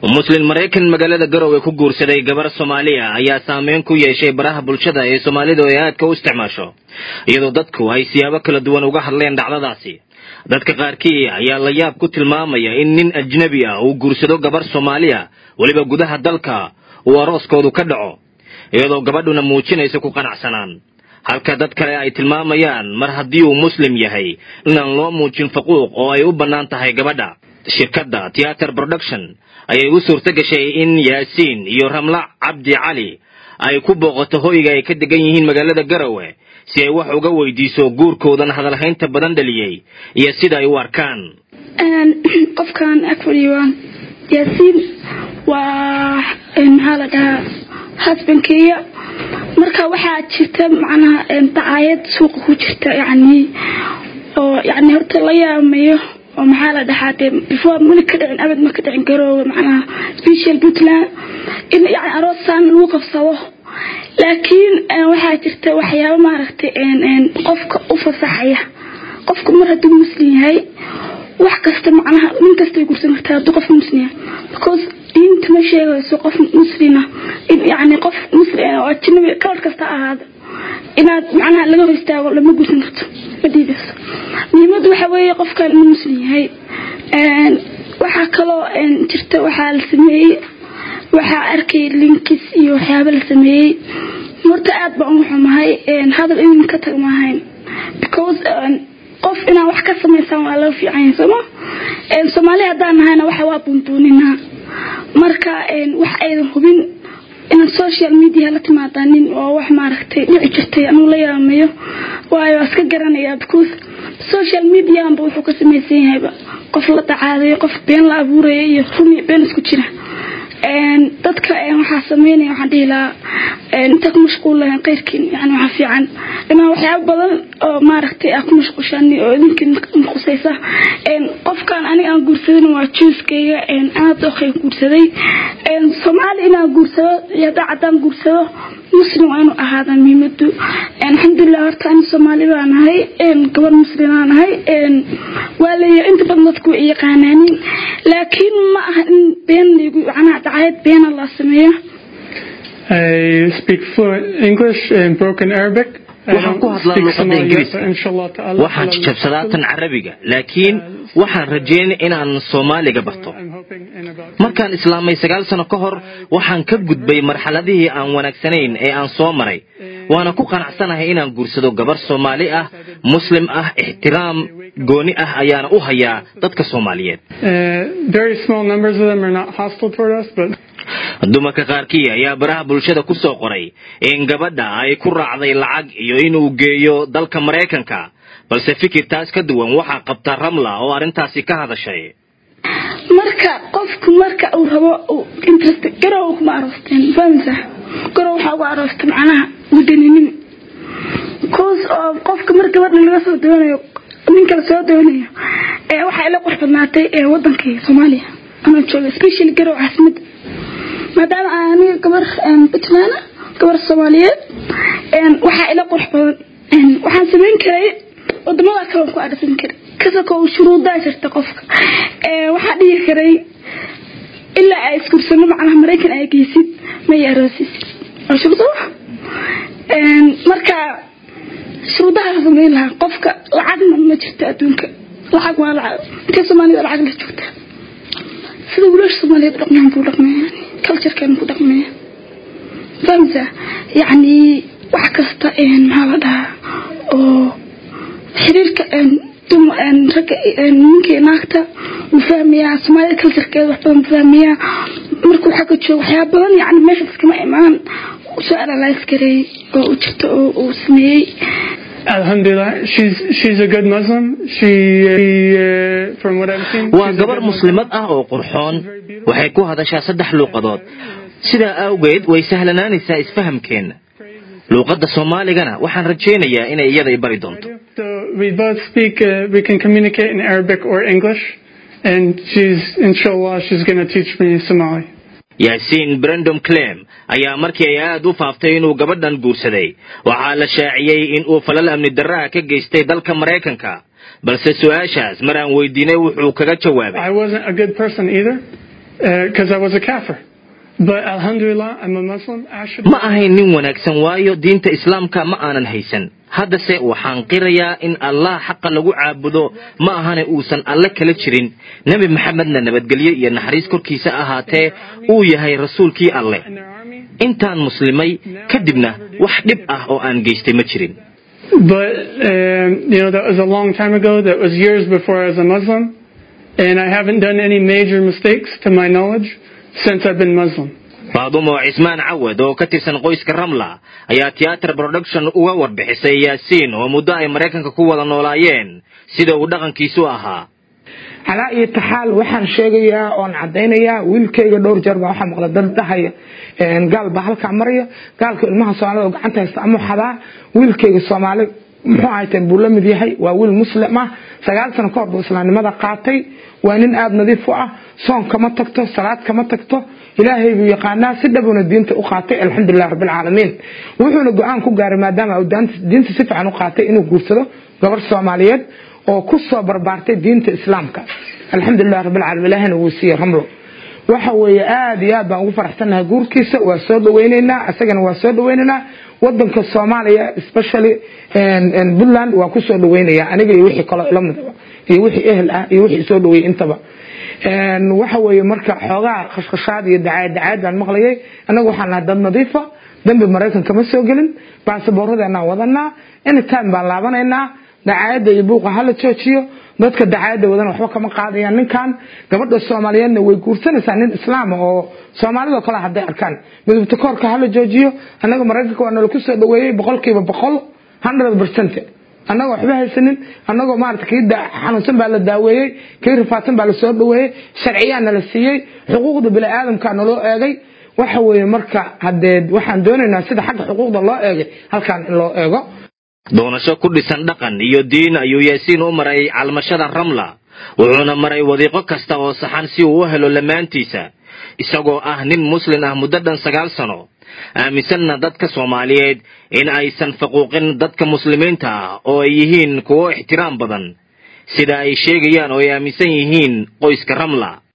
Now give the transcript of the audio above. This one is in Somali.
muslin maraykan magaalada garowe ku guursaday gabar soomaaliya ayaa saameyn ku yeeshay baraha bulshada ee soomaalidu ay aadka u isticmaasho iyadoo dadku ay siyaabo kala duwan uga hadleen dhacdadaasi dadka qaarkii ayaa la yaab ku tilmaamaya in nin ajnebi ah uu guursado gabar soomaaliya weliba gudaha dalka uu arooskoodu ka dhaco iyadoo gabadhuna muujinaysa ku qanacsanaan halka dad kale ay tilmaamayaan mar haddii uu muslim yahay inaan loo muujin faquuq oo ay u bannaan tahay gabadha shirkadda theater production ayay u suurto gashay in yaasiin iyo ramla cabdi cali ay ku booqato hoyga ay ka degan yihiin magaalada garowe si ay wax uga weydiiso guurkoodan hadalhaynta badan dhaliyey iyo sida ay u arkaan qofkan afariwan yaasiin waa maxaa la dhahaa husbandkeeya marka waxaa jirta macnaha dacaayad suuqa ku jirta yani oo yani horta la yaamayo oo maxaa la dhahaa dee before mali ka dhicin abad ma ka dhicin garoowe macnaha special puntland in yani aroosaan lagu qabsado laakiin waxaa jirta waxyaaba maaragtay qofka u fasaxaya qofka mar hadduu muslim yahay wax kasta macnaha nin kastay gursan kartaa hadduu qof muslim yahay because diinta ma sheegayso qof muslina in yani qof muslim oo ajnabi kalar kasta ahaado inaad macnaha laga hor istaago lama gursan karto ma diidayso muhiimadda waxa weeye qofkan inuu muslim yahay waxaa kaloo jirta waxaa la sameeyey waxaa arkay linkis iyo waxyaaba la sameeyey horta aad baan u xumahay hadal in ka tag maahayn because qof inaan wax ka samaysaan waa laga fiican yahay sooma soomaali haddaan nahayna waxa waa bunbuuninaa marka wax aydan hubin inaad social media la timaadaanin oo wax maaragtay dhici jirtay anuu la yaamayo waayo iska garanayaa because social medianba wuxuu ka samaysan yahayba qof la dacaadayo qof been la abuuraya iyo rumi been isku jira dadka waxaa sameynaya waxaan dhihi lahaa inta ku mashquul lahayn keyrkiin yani waxaa fiican dhimaa waxyaaba badan oo maaragtay aa ku mashquushaan oo idinkin khusaysa qofkan aniga aan guursadin waa juuskayga aad ookay guursaday soomaali inaan guursado iyo haddaa caddaan guursado muslim waa inuu ahaada muhiimadu alxamdulilah horta ani soomaali baa nahay gabar muslimaa nahay waa leeyahay inta badan dadku way yaqaanaanin laakiin ma aha in been laygu macnaha dacayad beena la sameeyo I speak fluent English and broken Arabic. waxaan ku hadlaa luuqadda ingiriiska waxaan jajabsadaa tan carabiga laakiin waxaan rajeynay inaan soomaaliga barto markaan islaamay sagaal sano ka hor waxaan ka gudbay marxaladihii aan wanaagsanayn ee aan soo maray waana ku qanacsanahay inaan guursado gabar soomaali ah muslim ah ixtiraam gooni ah ayaana u hayaa dadka soomaaliyeed dumarka qaarkii ayaa baraha bulshada ku soo qoray in gabadha ay ku raacday lacag iyo inuu geeyo dalka maraykanka balse fikirtaas ka duwan waxaa qabta ramla oo arrintaasi ka hadashay marka qofku marka uu rabo interest garow kuma aroosteen fahamsa garow waxaa ugu aroosta macnaha gudaninimo cause oo qofka mar gabadha laga soo doonayo ninka la soo doonayo ee waxaa ila qurx badnaatay ee wadankii soomaaliya anoo jooga specially garow caasimada maadaama aan aniga gabar puntland gabar soomaaliyeed waxaa ila qurux badan waxaan samayn karay wadamada kale ku arsan karay kasakoo shuruudaa jirta qofka waxaa dhihi karay ilaa ay iskursano macnaha maraykan ay geysid may aroosisid waa shuruudo marka shuruudaha samayn lahaa qofka lacagna ma jirto adduunka lacag waa lacag intay soomaalida lacag la joogta sida wiilasha soomaaliyeed dhaqmaan buu dhaqmaya culturekan ku dhaqmaya fahamsa yacni wax kasta maxaa la dhahaa oo xiriirka ragga ninkii naagta wuu fahmayaa soomaalida culturekeeda wax badan fahmayaa markuu xagga joogo waxyaaba badan yacni meesha iskama imaan soo analyse gareey oo u jirto oo uu sameeyey Alhamdulillah, she's she's a good Muslim. She, uh, from what I've seen, waa gabar muslimad ah oo qurxoon waxay ku hadashaa saddex luuqadood sidaa awgeed way sahlanaanaysaa isfahamkeenna luuqadda soomaaligana waxaan rajaynayaa inay iyada i bari doonto So we both speak. Uh, we can communicate in Arabic or English, and she's inshallah she's going to teach me Somali. yaasiin brendom clem ayaa markii ay aad u faaftay inuu gabadhan guursaday waxaa la shaaciyey in uu falal amni darraha ka geystay dalka maraykanka balse su-aashaas mar aan weydiinay wuxuu kaga jawaabay I wasn't a good person either. because I was a kafir. But alhamdulillah, I'm a Muslim. I should ma ahayn nin wanaagsan waayo diinta islaamka ma aanan haysan haddase waxaan qirayaa in allah xaqa lagu caabudo ma ahane uusan alle kala jirin nebi maxamedna nabadgelyo iyo naxariis korkiisa ahaatee uu yahay rasuulkii alleh in their army. intaan muslimay kadibna wax dhib ah oo aan geystay ma jirin But, um, you know, that was a long time ago. That was years before I was a Muslim. And I haven't done any major mistakes to my knowledge since I've been Muslim. faadumo cismaan cawad oo ka tirsan qoyska ramla ayaa theatre production uga warbixisay yaasiin oo muddo ay maraykanka ku wada noolaayeen sida uu dhaqankiisu ahaa calaa iyo taxaal waxaan sheegayaa oon cadaynayaa wiilkayga dhowr jeer baa waxaa maqla dad dhahaya gaal baa halkaa maraya gaalka ilmaha soomaalida oo gacanta haysta ama xadaa wiilkayga soomaali muxuu ahayteen buu la mid yahay waa wiil muslim ah sagaal sano ka hor buu islaamnimada qaatay waa nin aada nadiif u ah soon kama tagto salaad kama tagto ilaahay buu yaqaanaa si dhabuna diinta u qaatay alxamdulilah rabbilcaalamiin wuxuuna go-aan ku gaaray maadaama uu diinta si fiican u qaatay inuu guursado gabar soomaaliyeed oo ku soo barbaartay diinta islaamka alxamdulilah rabbilcaalamiin ilaahina wuu siiyey ramlo waxa weeye aada iyo aad baan ugu faraxsannahay guurkiisa waa soo dhawaynaynaa isagana waa soo dhawaynaynaa wadanka soomaaliya especially puntland waa ku soo dhawaynaya aniga iyo wixii kaloo ila midaba iyo wixii ehel ah iyo wixii soo dhaweeyey intaba waxa weeye marka xoogaa khashkhashaad iyo dacaayad dacaayad baan maqlayay annaga waxaan nahay dad nadiifa dambi maraykan kama soo gelin baasaboorradeenaan wadanaa anytime baan laabanaynaa dacaayadda iyo buuqa hala joojiyo dadka dacaayadda wadana waxba kama qaadayaan ninkan gabadha soomaaliyeedna way guursanaysaa nin islaama oo soomaalidoo kale hadday arkaan midubta koorka hala joojiyo annaga maraykanka waa nala ku soo dhaweeyey boqolkiiba boqol hundred percent annagoo waxba haysanin annagoo maarata kii xanuunsan baa la daaweeyey kii rifaadsan baa la soo dhaweeyey sharciyaa nala siiyey xuquuqda bini aadamkaa naloo eegay waxa weeye marka haddee waxaan doonaynaa sida xagga xuquuqda loo eegay halkaan in loo eego doonasho ku dhisan dhaqan iyo diin ayuu yaasiin u maray calmashada ramla wuxuuna maray wadiiqo kasta oo saxan si uu u helo lamaantiisa isagoo ah nin muslin ah muddo dhan sagaal sano aaminsanna dadka soomaaliyeed in aysan faquuqin dadka muslimiinta ah oo ay yihiin kuwo ixtiraam badan sida ay sheegayaan oo ay aaminsan yihiin qoyska ramla